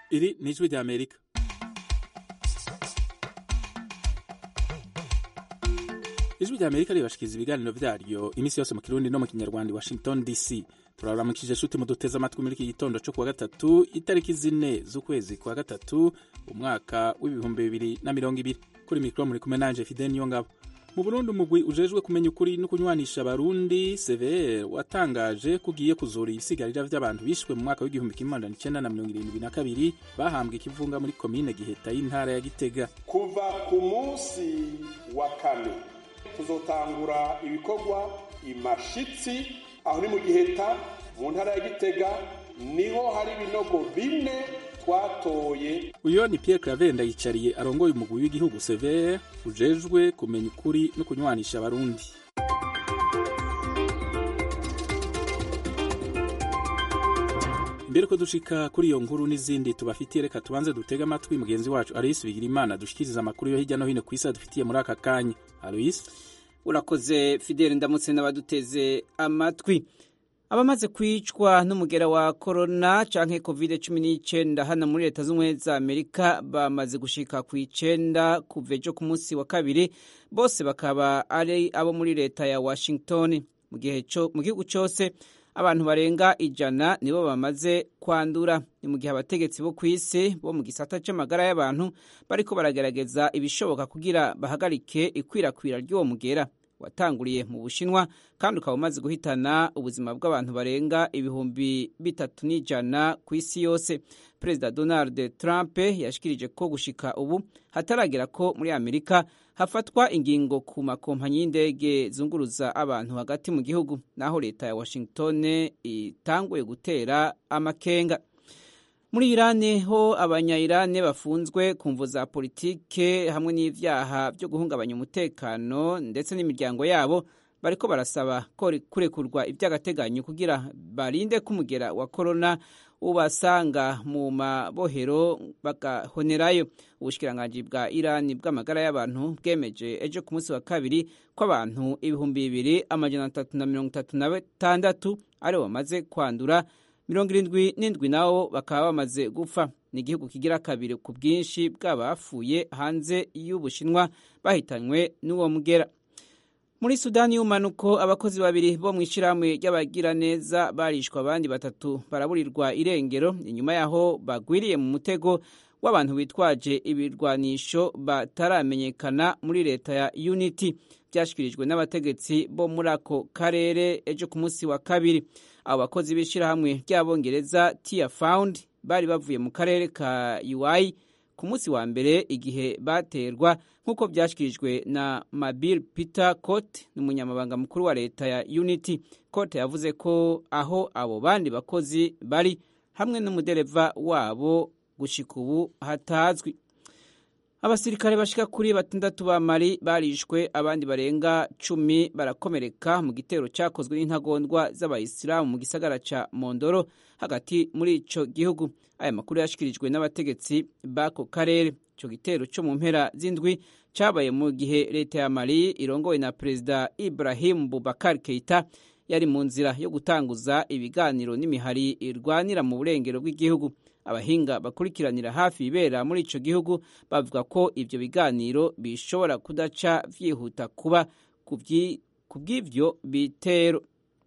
Iri ni ijwi rya Amerika. ijwi rya Amerika ribashikiriza ibiganiro vyaryo iminsi yose mu kirundi no mu kinyarwanda i Washington DC. turaramukije shuti muduteze amatwi muri iki gitondo co kuwa gatatu itariki zine z'ukwezi kwa gatatu umwaka w'ibihumbi bibiri na mirongo ibiri kuri mikoro muri kumwe nanje Fidel Niyongabo mu Burundi umugwi ujejwe kumenya ukuri no kunywanisha abarundi CVR watangaje ko ugiye kuzura ibisigarira vy'abantu bishwe mu mwaka w'igihumbi kimwe magana icenda na mirongo irindwi na kabiri bahambwe ikivunga muri komine Giheta y'intara ya Gitega kuva ku munsi wa kane tuzotangura ibikorwa imashitsi aho ni mu giheta mu ntara ya gitega niho hari ibinogo bine twatoye uyo ni Pierre Claver Ndayicariye arongoye umugwi w'igihugu CVR ujejwe kumenya ukuri no kunywanisha abarundi mbere ko dushika kuri iyo nkuru n'izindi tubafitiye reka tubanze dutega amatwi mugenzi wacu Alois Bigirimana dushikiriza amakuru yo hirya no hino ku isi adufitiye muri aka kanya Alois urakoze fideli ndamutse n'abaduteze amatwi abamaze kwicwa n'umugera wa korona canke covid cumi n'icyenda hano muri leta z'ubumwe za amerika bamaze gushika ku icenda kuva ejo ku munsi wa kabiri bose bakaba ari abo muri leta ya washington mu gihugu cyose abantu barenga ijana nibo bamaze kwandura ni mu gihe abategetsi bo ku isi bo mu gisata c'amagara y'abantu bariko baragerageza ibishoboka kugira bahagarike ikwirakwira ry'uwo mugera watanguriye mu bushinwa kandi ukaba umaze guhitana ubuzima bw'abantu barenga ibihumbi bitatu n'ijana ku isi yose perezida donald trump yashikirije ko gushika ubu hataragera ko muri amerika hafatwa ingingo ku makompanyi y'indege zunguruza abantu hagati mu gihugu naho leta ya washington itanguye gutera amakenga muri irani ho abanya-irani bafunzwe ku mvu za politike hamwe n'ivyaha byo guhungabanya umutekano ndetse n'imiryango yabo bariko barasaba ko kurekurwa ivy'agateganyo kugira barinde ko umugera wa korona ubasanga mu mabohero bagahonerayo ubushikiranganji bwa irani bw'amagara y'abantu bwemeje ejo ku munsi wa kabiri ko abantu ibihumbi bibiri amajana atatu na mirongo itatu na batandatu aribo bamaze kwandura mirongo irindwi n'indwi nabo bakaba bamaze gupfa ni igihugu kigira kabiri ku bwinshi bw'abapfuye hanze y'ubushinwa bahitanywe n'uwo mugera muri sudani y'umanuko abakozi babiri bo mu ishyirahamwe ry'abagiraneza barishwa abandi batatu baraburirwa irengero inyuma y'aho bagwiriye mu mutego w'abantu bitwaje ibirwanisho bataramenyekana muri leta ya unity byashyikirijwe n'abategetsi bo muri ako karere ejo ku munsi wa kabiri abo bakozi b'ishyirahamwe ry'abongereza tia found bari bavuye mu karere ka UI ku munsi wa mbere igihe baterwa nk'uko byashyikirijwe na Mabil Peter Cote n'umunyamabanga mukuru wa leta ya Unity Cote yavuze ko aho abo bandi bakozi bari hamwe n'umudereva wabo gushika ubu hatazwi abasirikare bashika kuri batandatu ba mali barishwe abandi barenga cumi barakomereka mu gitero cyakozwe n'intagondwa z'abayisilamu mu gisagara ca mondoro hagati muri ico gihugu aya makuru yashikirijwe n'abategetsi b'ako karere ico gitero co mu mpera z'indwi cabaye mu gihe leta ya mali irongowe na perezida ibrahim bubakar keita yari mu nzira yo gutanguza ibiganiro n'imihari irwanira mu burengero bw'igihugu abahinga bakurikiranira hafi ibera muri ico gihugu bavuga ko ivyo biganiro bishobora kudaca vyihuta kuba ku bw'ivyo bitero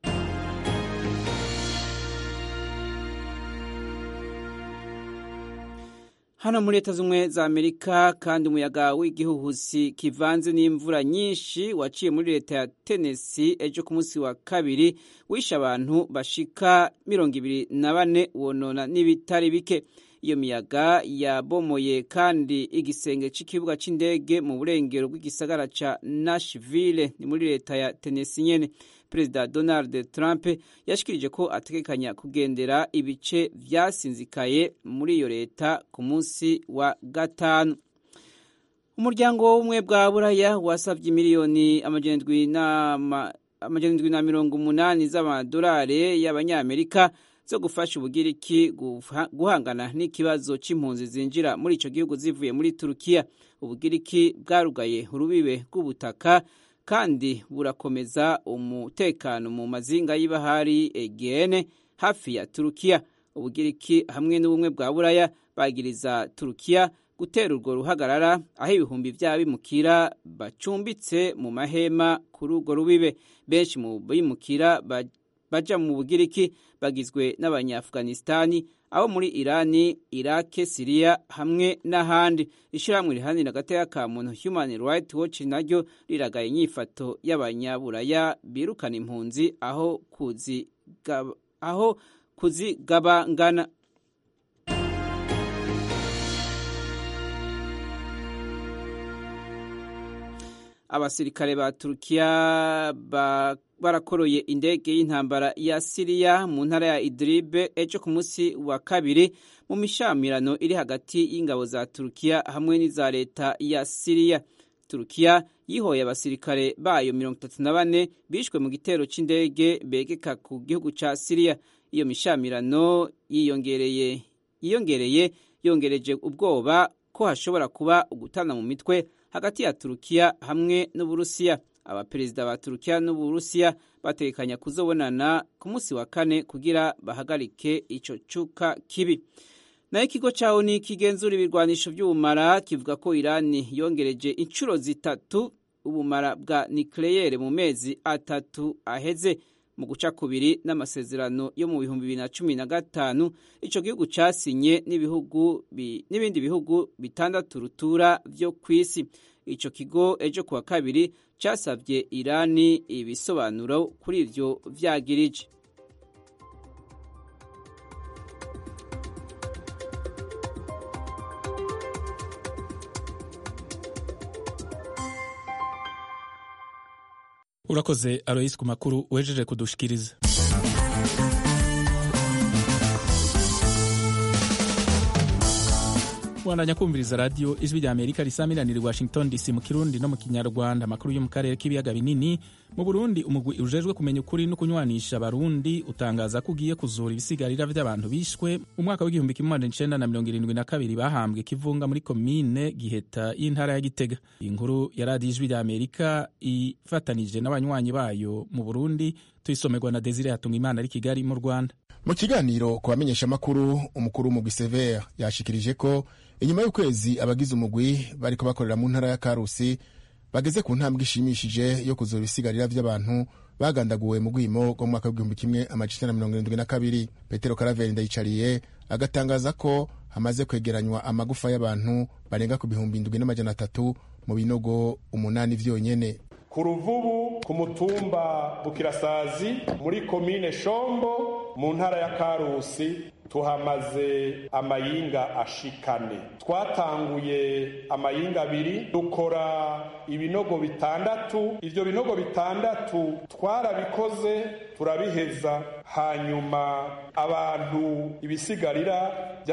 hano muri leta z'ubumwe za amerika kandi umuyaga w'igihuhusi kivanze n'imvura nyinshi waciye muri leta ya tennessee ejo ku munsi wa kabiri wishe abantu bashika mirongo ibiri na bane wonona n'ibitari bike iyo miyaga yabomoye kandi igisenge cy'ikibuga cy'indege mu burengero bw'igisagara ca nashville ni muri leta ya tennessee nyene perezida donald trump yashikirije ko ategekanya kugendera ibice vyasinzikaye muri iyo leta ku munsi wa gatanu umuryango w'ubumwe bwa buraya wasavye miliyoni amajana indwi na mirongo umunani z'amadolari y'abanyamerika zo gufasha ubugiriki guhangana n'ikibazo c'impunzi zinjira muri ico gihugu zivuye muri turukiya ubugiriki bwarugaye urubibe rw'ubutaka kandi burakomeza umutekano mu mazinga y'ibahari egene hafi ya turukiya ubugiriki hamwe n'ubumwe bwa buraya bagiriza turukiya gutera urwo ruhagarara aho ibihumbi by'abimukira bacumbitse mu mahema kuri urwo rubibe benshi mu bimukira baja mu bugiriki bagizwe n'abanyaafghanistani abo muri irani irake siriya hamwe n'ahandi ishyirahamwe rihanira agateka ka muntu human rights watch naryo riragaye inyifato y'abanyaburaya birukana impunzi aho kuzigaba, aho kuzigabangana abasirikare ba turukiya barakoroye indege y'intambara ya siriya mu ntara ya idiribe ejo ku munsi wa kabiri mu mishamirano iri hagati y'ingabo za turukiya hamwe n'iza leta ya siriya turukiya yihoye abasirikare bayo mirongo itatu na bane bishwe mu gitero cy'indege begeka ku gihugu cya siriya iyo mishamirano yiyongereye yiyongereye yongereje ubwoba ko hashobora kuba ugutana mu mitwe hagati ya turukiya hamwe n'uburusiya abaperezida ba turukiya n'uburusiya batekanya kuzobonana ku munsi wa kane kugira bahagarike ico cuka kibi nayo ikigo ca oni kigenzura ibirwanisho vy'ubumara kivuga ko irani yongereje inshuro zitatu ubumara bwa nikleyere mu mezi atatu aheze mu guca kubiri n'amasezerano yo mu bihumbi bibiri na cumi na gatanu ico gihugu casinye n'ibihugu n'ibindi bihugu bitandatu rutura vyo kw'isi ico kigo ejo kuwa kabiri casavye irani ibisobanuro kuri ivyo vyagirije urakoze aroyisi ku makuru wejeje kudushikiriza wandanya kumviriza radiyo ijwi rya amerika risamiraniye washington dc mu kirundi no mu kinyarwanda amakuru yo mu karere k'ibiyaga binini mu burundi umugwi ujejwe kumenya ukuri no kunywanisha abarundi utangaza ko ugiye kuzura ibisigarira vy'abantu bishwe mu mwaka w'igihumbi kimwe magana icenda na mirongo irindwi na kabiri bahambwe kivunga muri komine giheta y'intara ya gitega iyi nkuru ya radiyo ijwi rya amerika ifatanije n'abanywanyi bayo mu burundi tuyisomerwa na desire hatunga imana ari kigali mu rwanda mu kiganiro ku bamenyeshamakuru umukuru w'umugwi severe yashikirije ko inyuma y'ukwezi abagize umugwi bariko bakorera mu ntara ya karusi bageze ku ntambwe ishimishije yo kuzura ibisigarira vy'abantu bagandaguwe mu rwimo rwo mu mwaka w'igihumbi kimwe amajana na mirongo irindwi na kabiri petero karaveri ndayicariye agatangaza ko hamaze kwegeranywa amagufa y'abantu barenga ku bihumbi indwi n'amajana atatu mu binogo umunani vyonyene ku ruvubu ku mutumba bukirasazi muri komine shombo mu ntara ya karusi tuhamaze amayinga ashikane twatanguye amayinga abiri dukora ibinogo bitandatu ivyo binogo bitandatu twarabikoze turabiheza hanyuma abantu ibisigarira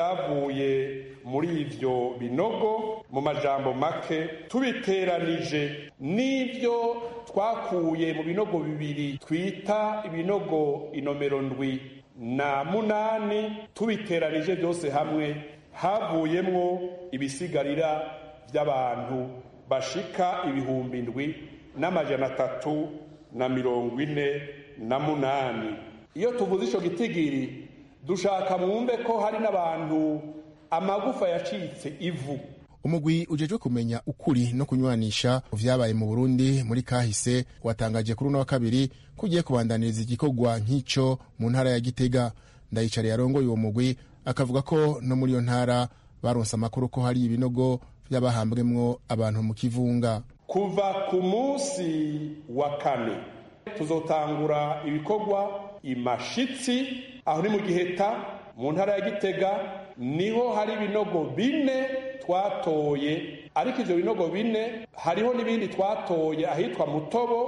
byavuye muri ivyo binogo mu majambo make tubiteranije n'ivyo twakuye mu binogo bibiri twita ibinogo inomero ndwi na munani tubiteranije byose hamwe havuyemwo ibisigarira by'abantu bashika ibihumbi ndwi n'amajana atatu na mirongo ine na munani iyo tuvuze ico gitigiri dushaka mwumve ko hari n'abantu amagufa yacitse ivu umugwi ujejwe kumenya ukuri no kunywanisha vyabaye mu burundi muri kahise watangaje kuri uno wa kabiri ko ugiye kubandaniriza igikorwa nk'ico mu ntara ya gitega ndayicariye arongoye uwo mugwi akavuga ko no muri iyo ntara baronse amakuru ko hari ibinogo vy'abahambwemwo abantu mu kivunga kuva ku munsi wa kane tuzotangura ibikorwa imashitsi aho ni mu giheta mu ntara ya gitega niho hari ibinogo bine twatoye ariko ivyo binogo bine hariho n'ibindi twatoye ahitwa mutobo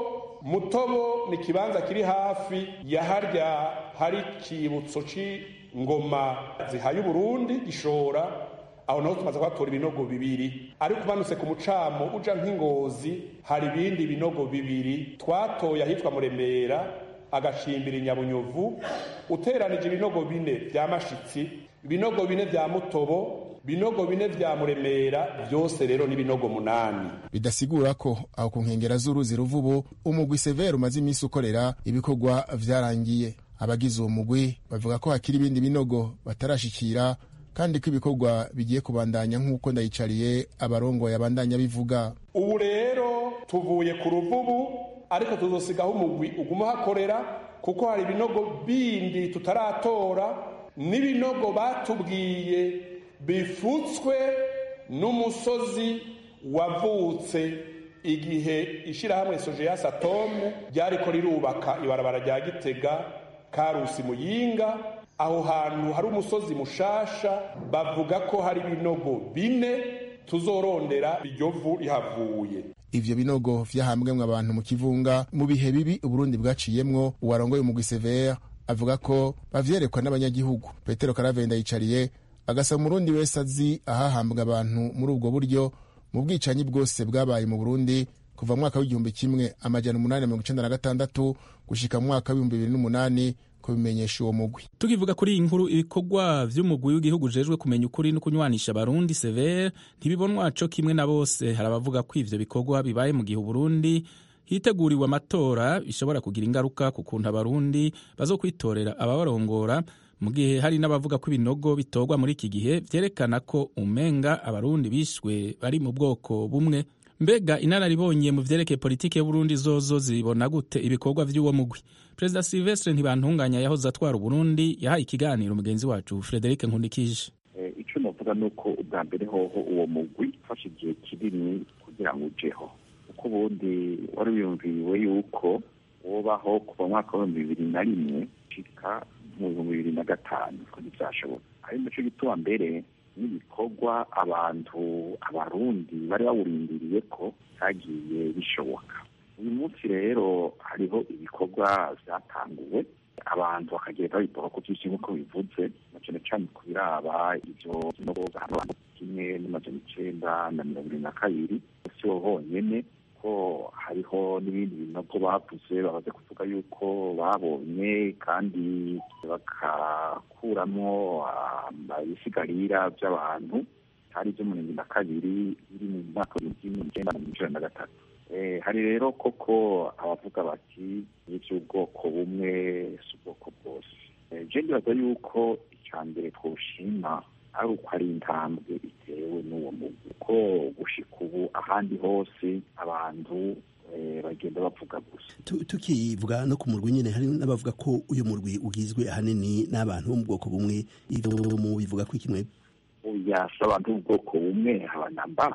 mutobo ni ikibanza kiri hafi ya harya hari ikibutso c'ingoma zihaye uburundi gishora aho naho tumaze kuhatora ibinogo bibiri ariko umanutse ku mucamo uja nk'ingozi hari ibindi binogo bibiri twatoye ahitwa muremera agacimbira inyabunyovu uteranije ibinogo bine vya mashitsi ibinogo bine vya mutobo binogo bine vya muremera byose rero ni binogo munani bidasigura ko aho ku nkengera z'uruzi ruvubu umugwi severe umaze iminsi ukorera ibikorwa vyarangiye abagize uwo mugwi bavuga ko hakiri ibindi binogo batarashikira kandi ko ibikorwa bigiye kubandanya nk'uko ndayicariye abarongoye abandanya bivuga ubu rero tuvuye ku ruvubu ariko tuzosigaho umugwi uguma uhakorera kuko hari ibinogo bindi tutaratora n'ibinogo batubwiye bifutswe n'umusozi wavutse igihe ishyirahamwe sojeyasi atome ryariko rirubaka ibarabara rya gitega karusi muyinga aho hantu hari umusozi mushasha bavuga ko hari ibinogo bine tuzorondera iryo vu rihavuye ivyo binogo vyahambwemwo abantu mu kivunga mu bihe bibi uburundi bwaciyemwo uwarongoye umugwi severe avuga ko bavyerekwa n'abanyagihugu petero karavenda yicariye agasaba umurundi wese azi ahahambwa abantu muri ubwo buryo mu bwicanyi bwose bwabaye mu burundi kuva mu mwaka w'igihumbi kimwe amajana umunani mirongo icenda na gatandatu gushika mu mwaka w'ibihumbi bibiri n'umunani kubimenyesha uwo mugwi tukivuga kuri iyi nkuru ibikorwa vy'umugwi w'igihugu ujejwe kumenya ukuri no kunywanisha abarundi severe ntibibonwa co kimwe na bose hari abavuga ko ivyo bikorwa bibaye mu gihe uburundi hiteguriwe amatora bishobora kugira ingaruka ku kuntu abarundi bazokwitorera ababarongora mu gihe hari n'abavuga ko ibinogo bitorwa muri iki gihe vyerekana ko umenga abarundi bishwe bari mu bwoko bumwe mbega inararibonye mu vyerekeye politike y'uburundi zozo zibona gute ibikorwa vy'uwo mugwi perezida silvestre ntibantunganya yahoze atwara uburundi yahaye ikiganiro mugenzi wacu frederic nkundikije icyo navuga ni uko ubwa mbere hoho uwo mugwi ufashe igihe kinini kugira ngo ujeho kuko ubundi wari wiyumviriwe yuko wobaho kuva mu mwaka w'ibihumbi bibiri na rimwe gushika mu bihumbi bibiri na gatanu ko ntibyashoboka ari naco gituma mbere n'ibikorwa abantu abarundi bari bawurindiriye ko byagiye bishoboka uyu munsi rero hariho ibikorwa byatanguwe abantu bakagenda babikora ku byinshi nk'uko bivuze na cyane cyane ku biraba ibyo binogo abantu kimwe n'amajana icenda na mirongo irindwi na kabiri si bo honyene ko hariho n'ibindi binogo bavuze bamaze kuvuga yuko babonye kandi bakakuramo ibisigarira by'abantu hari ibyo mu mirongo na kabiri biri mu mwaka w'ibihumbi kimwe icyenda na mirongo icenda na gatatu hari rero koko abavuga bati iby'ubwoko bumwe si ubwoko bwose je ndibaza yuko icya mbere twoshima ari uko ari intambwe itewe n'uwo mugwi ko gushika ubu ahandi hose abantu bagenda bavuga gusa tukivuga no ku murwi nyine hari n'abavuga ko uyu murwi ugizwe ahanini n'abantu bo mu bwoko bumwe ivyo mu bivuga ko ikimwe oya si abantu b'ubwoko bumwe habanamba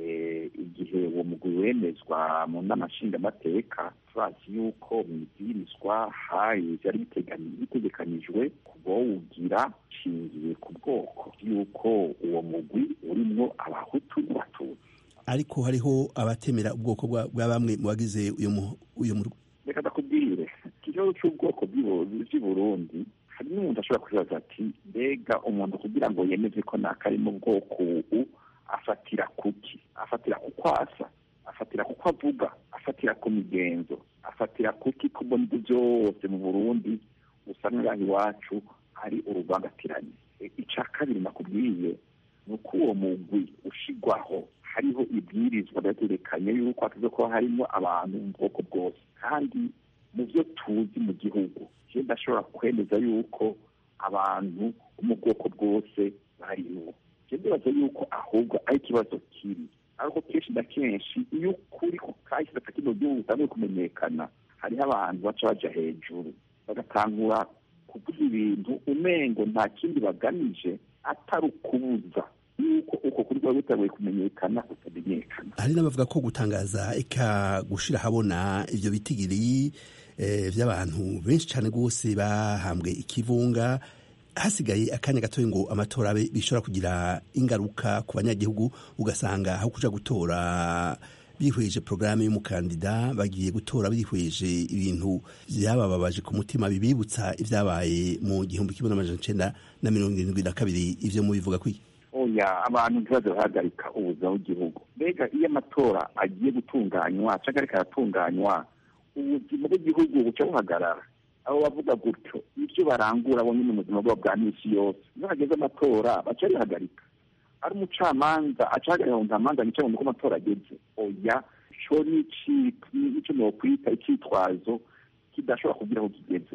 igihe uwo mugwi wemezwa mu nama nshingamateka turazi yuko mu ibwirizwa hari byari bitegekanijwe kubawugira nshingiye ku bwoko yuko uwo mugwi urimwo abahutu n'abatutsi ariko hariho abatemera ubwoko bwa bamwe mu bagize uyu murwi reka ndakubwire ikibazo cy'ubwoko bw'i burundi hari n'umuntu ashobora kwibaza ati mbega umuntu kugira ngo yemeze ko nakari mu bwoko ubu afatira kuki afatira kuko asa afatira kuko avuga afatira ku migenzo afatira kuki ko mbona ibyo byose mu burundi usanga ngaho iwacu ari uruvangatiranye icya kabiri nakubwiye ni uko uwo mugwi ushigwaho hariho ibwirizwa byaterekanye yuko hataze kuba harimo abantu mu bwoko bwose kandi mu byo tuzi mu gihugu je ndashobora kwemeza yuko abantu bo mu bwoko bwose barimo ndibaza yuko ahubwo ari ikibazo kiri ariko kenshi na kenshi iyo ukuri ku kahise gata kino gihugu utangiye kumenyekana hariho abantu baca baja hejuru bagatangura kuvuga ibintu umengo nta kindi bagamije atari ukubuza yuko uko kuri kuba bitagoye kumenyekana kutamenyekana hari n'abavuga ko gutangaza eka gushira habona ivyo bitigiri vy'abantu benshi cane rwose bahambwe ikivunga hasigaye akanya gatoya ngo amatora abe bishobora kugira ingaruka ku banyagihugu ugasanga aho kuja gutora bihweje porogaramu y'umukandida bagiye gutora bihweje ibintu vyabababaje ku mutima bibibutsa ivyabaye mu gihumbi kimwe n'amajana icenda na mirongo irindwi na kabiri ivyo mubivuga kwiki oya abantu ntibaze bahagarika ubuzima bw'igihugu mbega iyo amatora agiye gutunganywa canke ariko aratunganywa ubuzima bw'igihugu buca buhagarara abo bavuga gutyo ibyo barangura bo nyine mu buzima bwabo bwa misi yose iyo hageze amatora baca bihagarika ari umucamanza acahagarika ngo ntamanza nicaye mu ko amatora ageze oya co nico nokwita icitwazo kidashobora kugira aho kigeze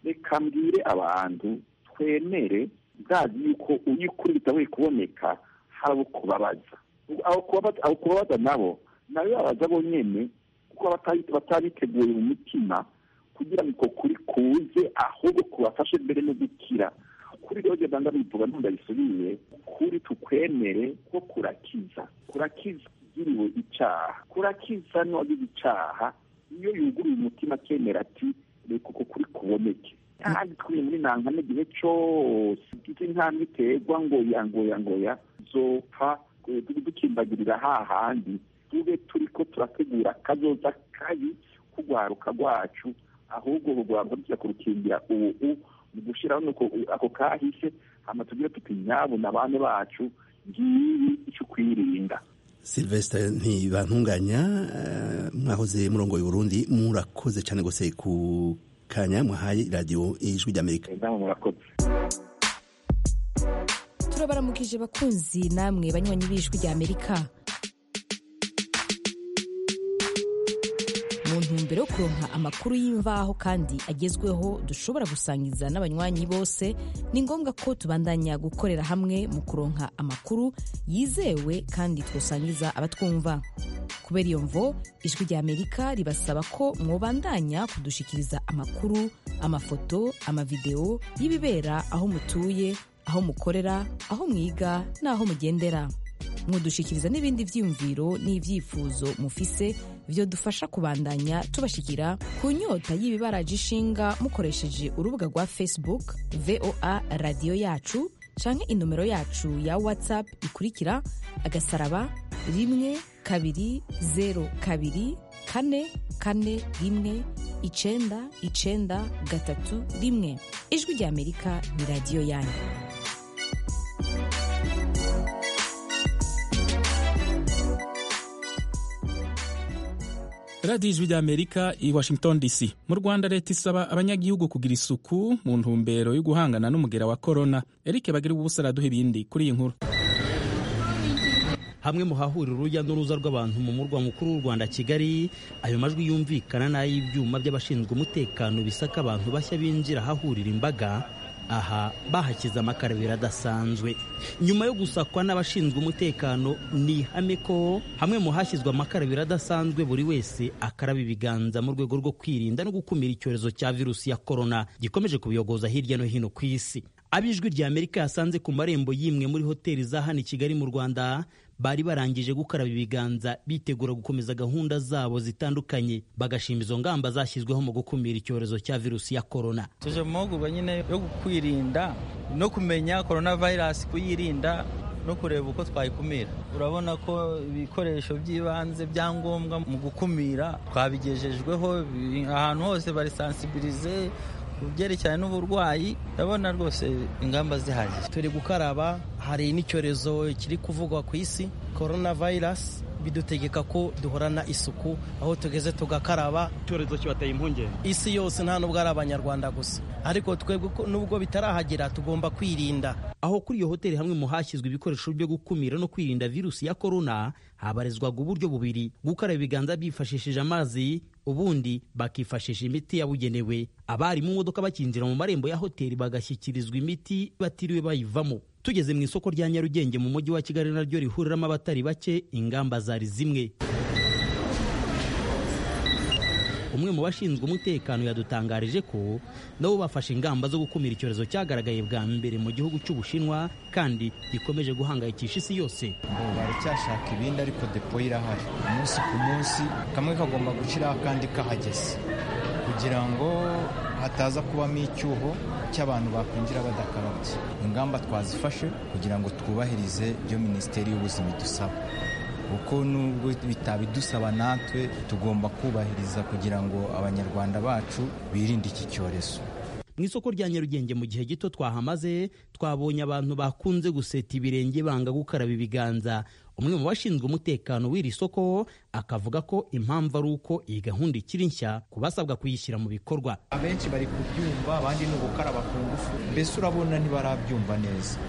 reka mbwire abantu twemere bwazi yuko iyo ukuri bitabuye kuboneka hari abo kubabaza abo kubabaza nabo nawe babaza bonyene kuko batabiteguye mu mutima kugira ngo kuri kuze ahubwo kubafashe mbere no gukira kuri rero genda bivuga ntundabisubiye kuri tukwemere ko kurakiza kurakiza ugiriwe icaha kurakiza n'uwagize icaha iyo yuguruye umutima akemera ati reka uko kuri kuboneke kandi turi muri nankane igihe cose izi ntambwe iterwa ngoya ngoya ngoya zopfa dukimbagirira hahandi tube turiko turategura akazoza kabi kugwaruka rwacu ahubwo kugwaruka tujya kurukingira ubu mu gushyiraho nuko ako kahise hama tugire tuti nyabo na bane bacu ngibi icyo kwirinda Sylvestre ntibantunganya mwahoze murongo Burundi murakoze cyane gose ku kanya mwahaye radio ijwi ry'Amerika murakoze turabaramukije bakunzi namwe banywanyi b'ijwi ry'Amerika mu ntumbero yo kuronka amakuru y'imvaho kandi agezweho dushobora gusangiza n'abanywanyi bose ni ngombwa ko tubandanya gukorera hamwe mu kuronka amakuru yizewe kandi twosangiza abatwumva kubera iyo mvo ijwi rya amerika ribasaba ko mwobandanya kudushikiriza amakuru amafoto amavideo y'ibibera aho mutuye aho mukorera aho mwiga n'aho mugendera mudushikiriza n'ibindi vyiyumviro n'ivyifuzo mufise vyo dufasha kubandanya tubashikira ku nyota y'ibibaraje ishinga mukoresheje urubuga rwa facebook voa radiyo yacu canke inomero yacu ya whatsapp ikurikira agasaraba rimwe kabiri zero kabiri kane kane rimwe icenda icenda gatatu rimwe ijwi rya amerika ni radiyo yanyu radiyo ijwi ry'amerika i washington dc mu rwanda leta isaba abanyagihugu kugira isuku mu ntumbero yo guhangana n'umugera wa korona eric bagira ubusa araduha ibindi kuri iyi nkuru hamwe mu hahurira urujya n'uruza rw'abantu mu murwa mukuru w'u rwanda kigali ayo majwi yumvikana n'ay'ibyuma by'abashinzwe umutekano bisaka abantu bashya binjira ahahurira imbaga aha bahashyize amakarabiro adasanzwe nyuma yo gusakwa n'abashinzwe umutekano ni ihame ko hamwe mu hashyizwe amakarabiro adasanzwe buri wese akaraba ibiganza mu rwego rwo kwirinda no gukumira icyorezo cya virusi ya korona gikomeje kubiyogoza hirya no hino ku isi ab'ijwi rya amerika yasanze ku marembo y'imwe muri hoteli za hano i kigali mu rwanda bari barangije gukaraba ibiganza bitegura gukomeza gahunda zabo zitandukanye bagashima izo ngamba zashyizweho mu gukumira icyorezo cya virusi ya korona tuje mu mahugurwa nyine yo kwirinda no kumenya korona vayirasi kuyirinda no kureba uko twayikumira urabona ko ibikoresho by'ibanze byangombwa mu gukumira twabigejejweho ahantu hose bari sansibirize ku byerekeranye n'uburwayi ndabona rwose ingamba zihagije turi gukaraba hari n'icyorezo kiri kuvugwa ku isi korona vayirasi bidutegeka ko duhorana isuku aho tugeze tugakaraba icyorezo kibateye impungenge isi yose nta nubwo ari abanyarwanda gusa ariko twebwe nubwo bitarahagera tugomba kwirinda aho kuri iyo hoteli hamwe mu hashyizwe ibikoresho byo gukumira no kwirinda virusi ya korona habarizwaga uburyo bubiri gukaraba ibiganza bifashishije amazi ubundi bakifashisha imiti yabugenewe abari mu modoka bakinjira mu marembo ya hoteli bagashyikirizwa imiti batiriwe bayivamo tugeze mu isoko rya nyarugenge mu mujyi wa kigali naryo rihuriramo abatari bake ingamba zari zimwe umwe mu bashinzwe umutekano yadutangarije ko nabo bafashe ingamba zo gukumira icyorezo cyagaragaye bwa mbere mu gihugu cy'ubushinwa kandi gikomeje guhangayikisha isi yose baracyashaka ibindi ariko depo irahari umunsi ku munsi kamwe kagomba gushyiraho akandi kahageze kugira ngo hataza kubamo icyuho cy'abantu bakwinjira badakarabye ingamba twazifashe kugira ngo twubahirize ibyo minisiteri y'ubuzima idusaba kuko nubwo bitabidusaba natwe tugomba kubahiriza kugira ngo abanyarwanda bacu birinde iki cyorezo mu isoko rya nyarugenge mu gihe gito twahamaze twabonye abantu bakunze guseta ibirenge banga gukaraba ibiganza umwe mu bashinzwe umutekano w'iri soko akavuga ko impamvu ari uko iyi gahunda ikiri nshya ku basabwa kuyishyira mu bikorwa abenshi bari kubyumva abandi ni ugukaraba ku ngufu mbese urabona ntibarabyumva neza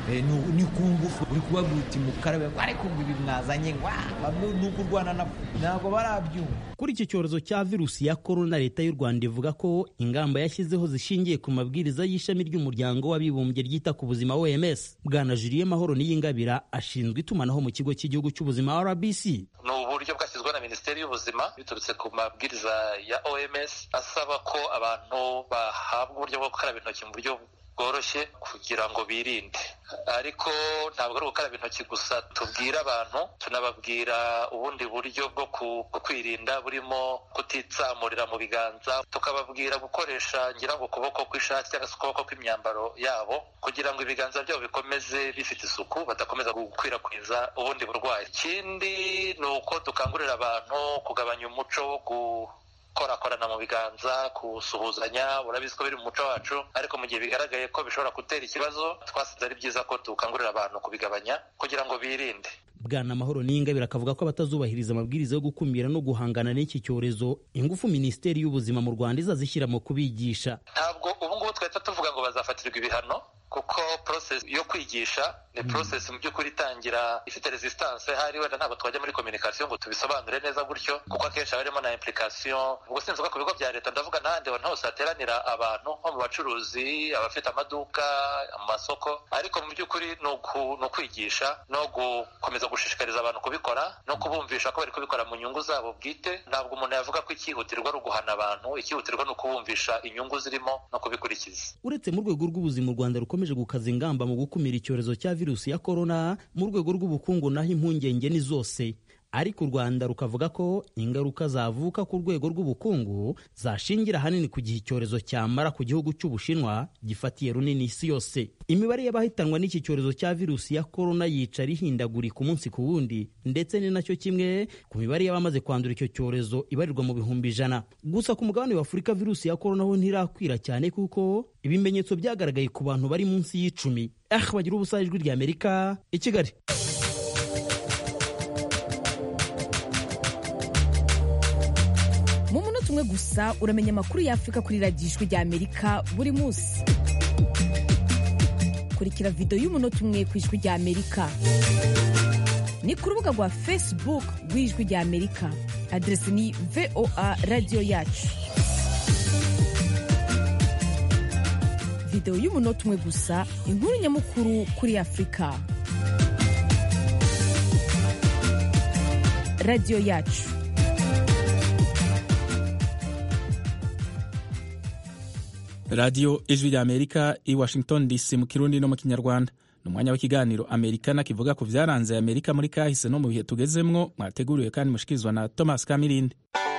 ni ku ngufu uri kubabwira uti mukarabe ariko ngo ibi mwazanye ni ukurwana nabo ntabwo barabyumva kuri iki cyorezo cya virusi ya korona leta y'u rwanda ivuga ko ingamba yashyizeho zishingiye ku mabwiriza y'ishami ry'umuryango w'abibumbye ryita ku buzima oms bwana juliye mahoro niyingabira ashinzwe itumanaho mu kigo cy'igihugu cy'ubuzima rbc ni uburyo bwashyizweho na minisiteri y'ubuzima biturutse ku mabwiriza ya oms asaba ko abantu bahabwa uburyo bwo gukaraba intoki mu buryo bworoshye kugira ngo birinde ariko ntabwo ari ugukaraba intoki gusa tubwira abantu tunababwira ubundi buryo bwo kwirinda burimo kutitsamurira mu biganza tukababwira gukoresha ngira ngo ukuboko kw'ishati cyangwa se ukuboko kw'imyambaro yabo kugira ngo ibiganza byabo bikomeze bifite isuku badakomeza gukwirakwiza ubundi burwayi ikindi ni uko dukangurira abantu kugabanya umuco wo korakorana mu biganza gusuhuzanya urabizi ko biri mu muco wacu ariko mu gihe bigaragaye ko bishobora gutera ikibazo twasize ari byiza ko dukangurira abantu kubigabanya kugira ngo birinde bwana mahoro n'ingabire akavuga ko abatazubahiriza amabwiriza yo gukumira no guhangana n'iki cyorezo ingufu minisiteri y'ubuzima mu rwanda izazishyira mu kubigisha ntabwo ubu ngubu twahita tuvuga ngo bazafatirwa ibihano kuko process yo kwigisha ni process mu by'ukuri itangira ifite resistance hari wenda ntabwo twajya muri communication ngo tubisobanure neza gutyo kuko akenshi haba harimo na implication ubwo sinzi ko ku bigo bya leta ndavuga n'ahandi hantu hose hateranira abantu nko mu bacuruzi abafite amaduka amasoko ariko mu by'ukuri ni ukwigisha no gukomeza gushishikariza abantu kubikora no kubumvisha ko bari kubikora mu nyungu zabo bwite ntabwo umuntu yavuga ko icyihutirwa ari uguhana abantu icyihutirwa ni ukubumvisha inyungu zirimo no kubikurikiza uretse mu rwego rw'ubuzima u rwanda rukomeje gukaza ingamba mu gukumira icyorezo cya virusi ya korona mu rwego rw'ubukungu naho impungenge ni zose ariko u rwanda rukavuga ko ingaruka zavuka ku rwego rw'ubukungu zashingira ahanini ku gihe icyorezo cyamara ku gihugu cy'ubushinwa gifatiye runini isi yose imibare y'abahitanwa n'iki cyorezo cya virusi ya korona yicara ihindagurika umunsi ku wundi ndetse ni nacyo kimwe ku mibare y'abamaze kwandura icyo cyorezo ibarirwa mu bihumbi ijana gusa ku mugabane wa afurika virusi ya korona ho ntirakwira cyane kuko ibimenyetso byagaragaye ku bantu bari munsi y'icumi ah bagira ubusa ijwi ry'amerika i kigali mu munota umwe gusa uramenya amakuru y'afurika kuri radiyo ijwi ry'amerika buri munsi kurikira videwo y'umunota umwe ku ijwi ry'amerika ni ku rubuga rwa facebook rw'ijwi ry'amerika aderesi ni voa radiyo yacu videwo y'umunota umwe gusa inkuru nyamukuru kuri afurika radiyo yacu radiyo ijwi rya amerika i washington dc mu kirundi no mu kinyarwanda ni umwanya w'ikiganiro amerikana kivuga ku byaranze amerika muri kahise no mu bihe tugezemwo mwateguriwe kandi mushikirizwa na thomas kamirindi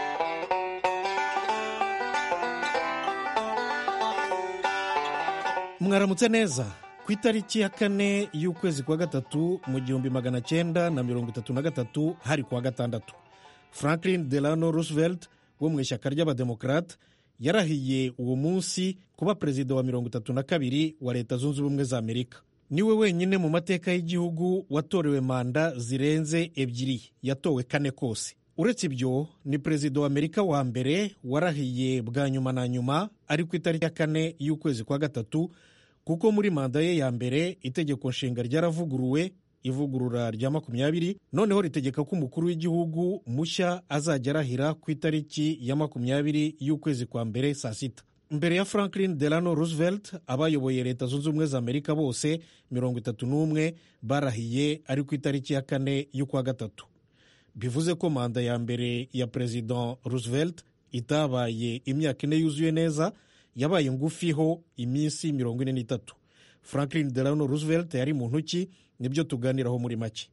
mwaramutse neza ku itariki ya kane y'ukwezi kwa gatatu mu gihumbi magana cyenda na mirongo itatu na gatatu hari kuwa gatandatu franklin delano roosevelt wo mu ishyaka ry'abademokarate yarahiye uwo munsi kuba perezida wa mirongo itatu na kabiri wa leta zunze ubumwe za amerika niwe wenyine mu mateka y'igihugu watorewe manda zirenze ebyiri yatowe kane kose uretse ibyo ni perezida wa amerika wa mbere warahiye bwa nyuma na nyuma ari ku itariki ya kane y'ukwezi kwa gatatu kuko muri manda ye ya mbere itegeko nshinga ryaravuguruwe ivugurura rya makumyabiri noneho ritegeka ko umukuru w'igihugu mushya azajya arahira ku itariki ya makumyabiri y'ukwezi kwa mbere saa sita mbere ya franklin delano roosevelt abayoboye leta zunze ubumwe za amerika bose mirongo itatu n'umwe barahiye ari ku itariki ya kane y'ukwa gatatu bivuze ko manda ya mbere ya perezida roosevelt itabaye imyaka ine yuzuye neza yabaye ngufiho iminsi mirongo ine n'itatu franklin delano roosevelt yari muntu ki nibyo tuganiraho muri make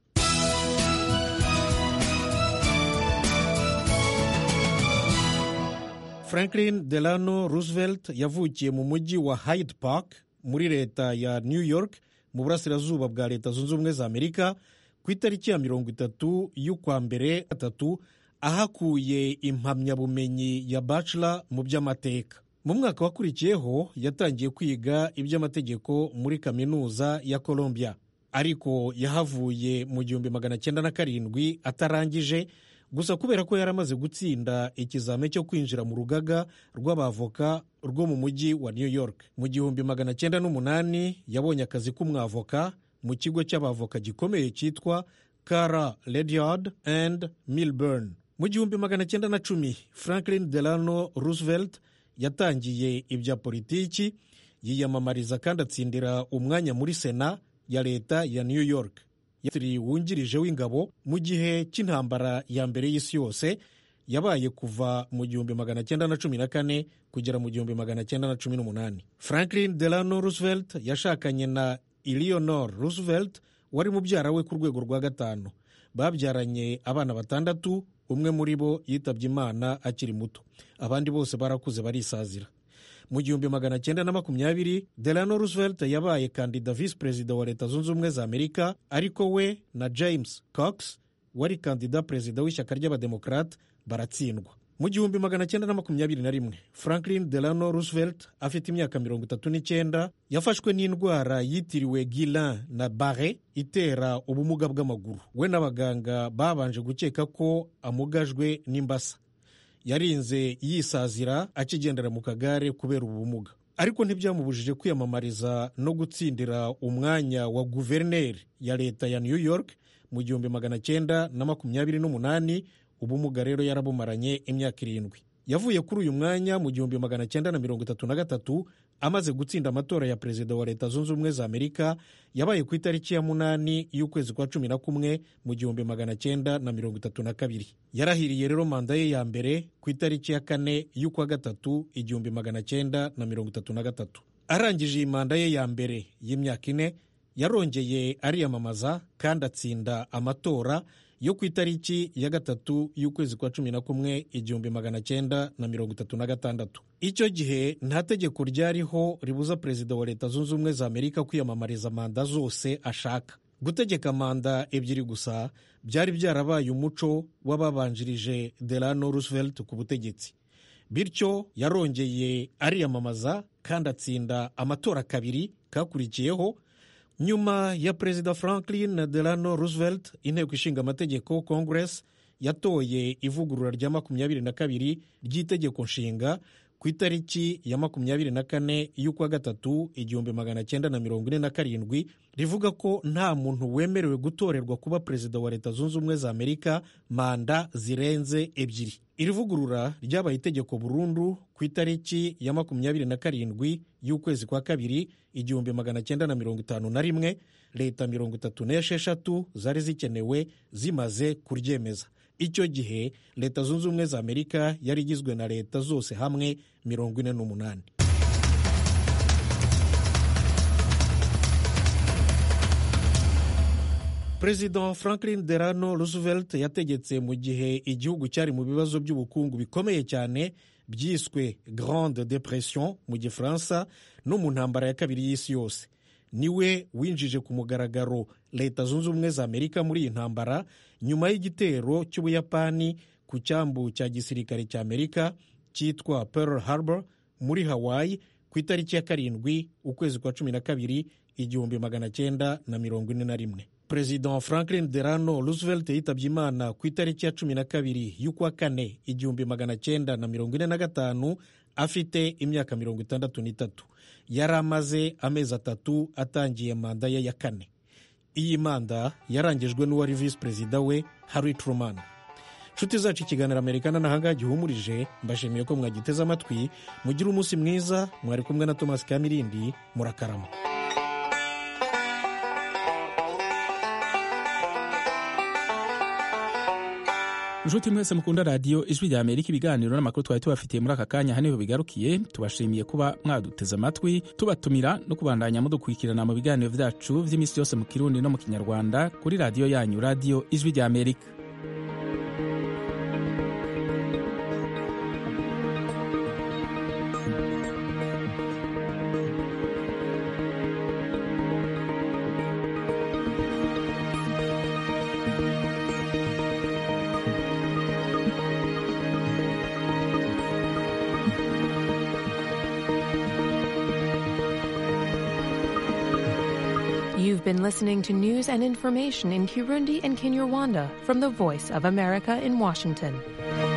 franklin delano roosevelt yavukiye mu mujyi wa hyde park muri leta ya new york mu burasirazuba bwa leta zunze ubumwe za amerika ku itariki ya mirongo itatu y'ukwa mbere gatatu ahakuye impamyabumenyi ya bachelor mu by'amateka mu mwaka wakurikiyeho yatangiye kwiga iby'amategeko muri kaminuza ya columbia ariko yahavuye mu gihumbi magana cyenda na karindwi atarangije gusa kubera ko yaramaze gutsinda ikizame cyo kwinjira mu rugaga rw'abavoka rwo mu mujyi wa new york mu gihumbi magana cyenda n'umunani yabonye akazi k'umwavoka mu kigo cy'abavoka gikomeye cyitwa kara ledyard and milburn mu gihumbi magana cyenda na cumi franklin delano roosevelt yatangiye ibya politiki yiyamamariza kandi atsindira umwanya muri sena ya leta ya new york yatiri wungirije w'ingabo mu gihe cy'intambara ya mbere y'isi yose yabaye kuva mu gihumbi magana cyenda na cumi na kane kugera mu gihumbi magana cyenda na cumi n'umunani franklin delano roosevelt yashakanye na eleanor roosevelt wari mubyara we ku rwego rwa gatanu babyaranye abana batandatu umwe muri bo yitabye imana akiri muto abandi bose barakuze barisazira mu gihumbi magana cyenda na makumyabiri delano roosevelt yabaye kandida visi perezida wa leta zunze ubumwe za amerika ariko we na james cox wari kandida perezida w'ishyaka ry'abademokarate baratsindwa mu gihumbi magana cyenda na makumyabiri na rimwe franklin delano roosevelt afite imyaka mirongo itatu n'icyenda yafashwe n'indwara yitiriwe guillain na bare itera ubumuga bw'amaguru we n'abaganga babanje gukeka ko amugajwe n'imbasa yarinze yisazira akigendera mu kagare kubera ubumuga ariko ntibyamubujije kwiyamamariza no gutsindira umwanya wa guverineri ya leta ya new york mu gihumbi magana cyenda na makumyabiri n'umunani ubumuga rero yarabumaranye imyaka irindwi yavuye kuri uyu mwanya mu gihumbi magana cyenda na mirongo itatu na gatatu amaze gutsinda amatora ya perezida wa leta zunze ubumwe za amerika yabaye ku itariki ya munani y'ukwezi kwa cumi na kumwe mu gihumbi magana cyenda na mirongo itatu na kabiri yarahiriye rero manda ye ya mbere ku itariki ya kane y'ukwa gatatu igihumbi magana cyenda na mirongo itatu na gatatu arangije iyi manda ye ya mbere y'imyaka ine yarongeye ariyamamaza kandi atsinda amatora yo ku itariki ya gatatu y'ukwezi kwa cumi na kumwe igihumbi magana cyenda na mirongo itatu na gatandatu icyo gihe nta tegeko ryariho ribuza perezida wa leta zunze ubumwe za amerika kwiyamamariza manda zose ashaka gutegeka manda ebyiri gusa byari byarabaye umuco w'ababanjirije delano roosevelt ku butegetsi bityo yarongeye ariyamamaza kandi atsinda amatora kabiri kakurikiyeho nyuma ya perezida franklin delano roosevelt inteko ishinga amategeko congress yatoye ivugurura rya makumyabiri na kabiri ry'itegeko nshinga ku itariki ya makumyabiri na kane y'ukwa gatatu igihumbi magana cyenda na mirongo ine na karindwi rivuga ko nta muntu wemerewe gutorerwa kuba perezida wa leta zunze ubumwe za amerika manda zirenze ebyiri iri vugurura ryabaye itegeko burundu ku itariki ya makumyabiri na karindwi y'ukwezi kwa kabiri igihumbi magana cyenda na mirongo itanu na rimwe leta mirongo itatu n'esheshatu zari zikenewe zimaze kuryemeza icyo gihe leta zunze ubumwe za amerika yari igizwe na leta zose hamwe mirongo ine n'umunani perezida franklin delano roosevelt yategetse mu gihe igihugu cyari mu bibazo by'ubukungu bikomeye cyane byiswe grande depression mu gifaransa no mu ntambara ya kabiri y'isi yose niwe winjije ku mugaragaro leta zunze ubumwe za amerika muri iyi ntambara nyuma y'igitero cy'ubuyapani ku cyambu cya gisirikare cya amerika cyitwa pearl harbor muri hawaii ku itariki ya karindwi ukwezi kwa cumi na kabiri igihumbi magana cyenda na mirongo ine na rimwe perezida franklin delano roosevelt yitabye imana ku itariki ya cumi na kabiri y'ukwa kane igihumbi magana cyenda na mirongo ine na gatanu afite imyaka mirongo itandatu n'itatu yari amaze amezi atatu atangiye manda ye ya kane iyi manda yarangijwe n'uwari visi perezida we harry truman nshuti zacu ikiganiro amerikana n'ahangaha gihumurije mbashimiye ko mwagiteze amatwi mugire umunsi mwiza mwari kumwe na thomas kamirindi murakarama inshuti mwese mukunda radiyo ijwi rya amerika ibiganiro n'amakuru twari tubafitiye muri aka kanya haniho bigarukiye tubashimiye kuba mwaduteze amatwi tubatumira no kubandanya mudukurikirana mu biganiro byacu by'iminsi yose mu kirundi no mu kinyarwanda kuri radiyo yanyu radiyo ijwi rya amerika You've been listening to news and information in Kirundi and Kinyarwanda from the Voice of America in Washington.